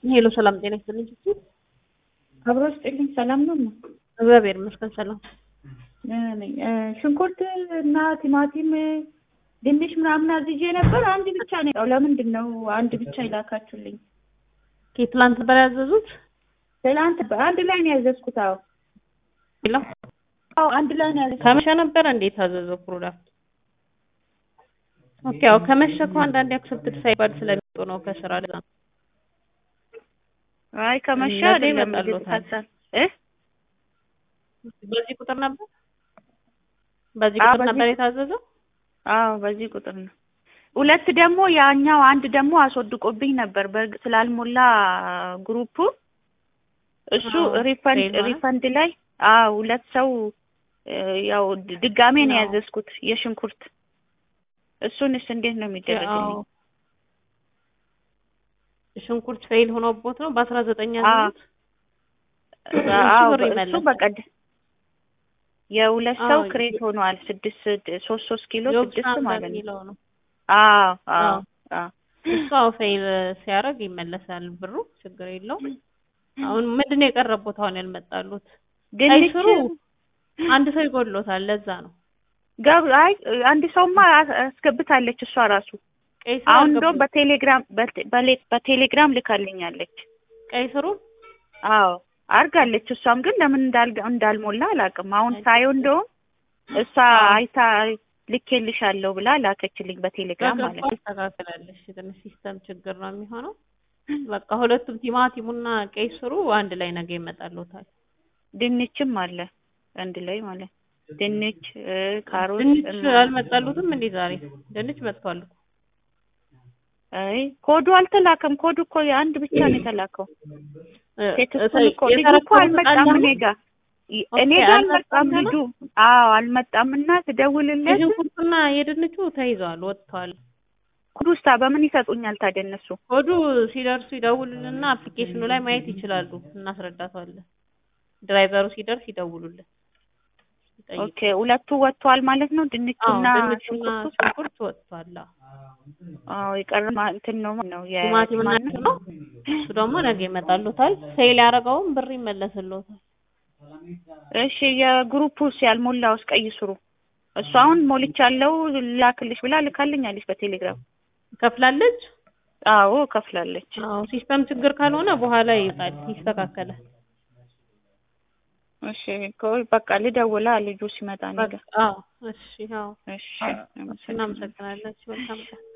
ሄሎ ሰላም ጤና ይስጥልኝ። እሱ አብሮ ስጥልኝ። ሰላም ነው ማ እግዚአብሔር ይመስገን ሰላም። ነኝ። ሽንኩርት እና ቲማቲም፣ ድንች ምናምን አዝዤ ነበር። አንድ ብቻ ነው የመጣው። ለምንድን ነው አንድ ብቻ ይላካችሁልኝ? ከትላንት ነበር ያዘዙት? ትላንት አንድ ላይ ነው ያዘዝኩት። አዎ ሄሎ አዎ፣ አንድ ላይ ነው ያዘዝኩት። ከመሸ ነበር እንዴት ታዘዘው ፕሮዳክት? ኦኬ ያው ከመሸ እኮ አንዳንዴ አክሰፕትድ ሳይባል ስለሚወጡ ነው ከስራ ለዛ ነው። አይ ከመሻ እነሱ አይደለም ይመጣሉታል። ይመጣሉታል እ በዚህ ቁጥር ነበር በዚህ አዎ፣ ቁጥር በዚህ ነበር የታዘዘው? አዎ በዚህ ቁጥር ነው። ሁለት ደግሞ ያኛው አንድ ደግሞ አስወድቆብኝ ነበር በእርግጥ ስላልሞላ ግሩፑ እሱ አዎ፣ ሪፈንድ ፌል ማለት? ሪፈንድ ላይ አዎ ሁለት ሰው እ፣ ያው ድ- ድጋሜ ነው አዎ። ያዘዝኩት የሽንኩርት እሱንስ እንዴት ነው የሚደረግልኝ? አዎ ሽንኩርት ፌል ሆኖቦት ነው በአስራ ዘጠኝ አዎ ያዘዙት? እሱ አዎ ብር በ- እሱ ይመለሳል። በቀድ የሁለት ሰው አዎ ክሬት ሆኗል። ስድስት ሶስት ሶስት ኪሎ ስድስት ዮብሳን ማለት ነው። በሚለው ነው። አዎ አዎ አዎ አዎ እሱ አዎ ፌል ሲያደርግ ይመለሳል ብሩ ችግር የለውም። አሁን ምንድን ነው የቀረቡት አሁን ያልመጣሉት? ቀይ ድንች ስሩ አንድ ሰው ይጎድሎታል ለዛ ነው። ገብ አይ አንድ ሰውማ አስ- አስገብታለች እሷ ራሱ ቀይ ስሩ አሁን እንደውም አልገቡም። በቴሌግራም በቴ- በሌ- በቴሌግራም ልካልኛለች። ቀይ ስሩ አዎ አርጋለች። እሷም ግን ለምን እንዳልጋ- እንዳልሞላ አላውቅም። አሁን ሳየው እንደውም እሷ አዎ አይታ ልኬልሻለሁ ብላ ላከችልኝ በቴሌግራም በገባ ማለት ነው። አስተካክላለች። ትንሽ ሲስተም ችግር ነው የሚሆነው። በቃ ሁለቱም ቲማቲሙና ቀይ ስሩ አንድ ላይ ነገ ይመጣሉታል። ድንችም አለ አንድ ላይ ማለት ነው። ድንች እ፣ ካሮት ድንች እና አልመጣሉትም እንዴ ዛሬ? ድንች መጥቷል እኮ። አይ ኮዱ አልተላከም። ኮዱ እኮ የአንድ ብቻ ነው የተላከው። እ፣ ቴክስቱን እኮ ልጁ እኮ የተረከቡት አልመጣም ቃል እኔ ነው? ጋር ይ- ኦኬ እኔ ጋር አልመጣም አልመጣም ገና? ልጁ። አዎ አልመጣም እና ስደውልለት የሽንኩርቱና የድንቹ ተይዘዋል፣ ወጥተዋል። ኮዱ ውስጥ በምን ይሰጡኛል ታዲያ እነሱ? ኮዱ ሲደርሱ ይደውሉልና አፕሊኬሽኑ ላይ ማየት ይችላሉ። እናስረዳቷለን። ድራይቨሩ ሲደርስ ይደውሉልን፣ ይጠይቁ። ኦኬ ሁለቱ ወጥተዋል ማለት ነው። አዎ ድንቹና ድንቹና ሽንኩርቱ። ሽንኩርት ወጥቷል። አዎ አዎ የቀረ ማ- እንትን ነው ነው ቲማቲምና የማን ነው እሱ ደግሞ ነገ ይመጣሉታል። ሴል ያደረገውን ብር ይመለስልዎታል። እሺ የግሩፑስ ያልሞላውስ ቀይ ስሩ እሱ አሁን ሞልቻለሁ ላክልሽ ብላ ልካልኛለች በቴሌግራም። ከፍላለች። አዎ ከፍላለች። አዎ ሲስተም ችግር ካልሆነ በኋላ ይይዛል፣ ይስተካከላል። እሺ ቆይ በቃ ልደውላ ልጁ ሲመጣ እኔ በቃ ጋር። አዎ እሺ፣ አዎ እሺ እናመሰግናለን። መልካም ቀን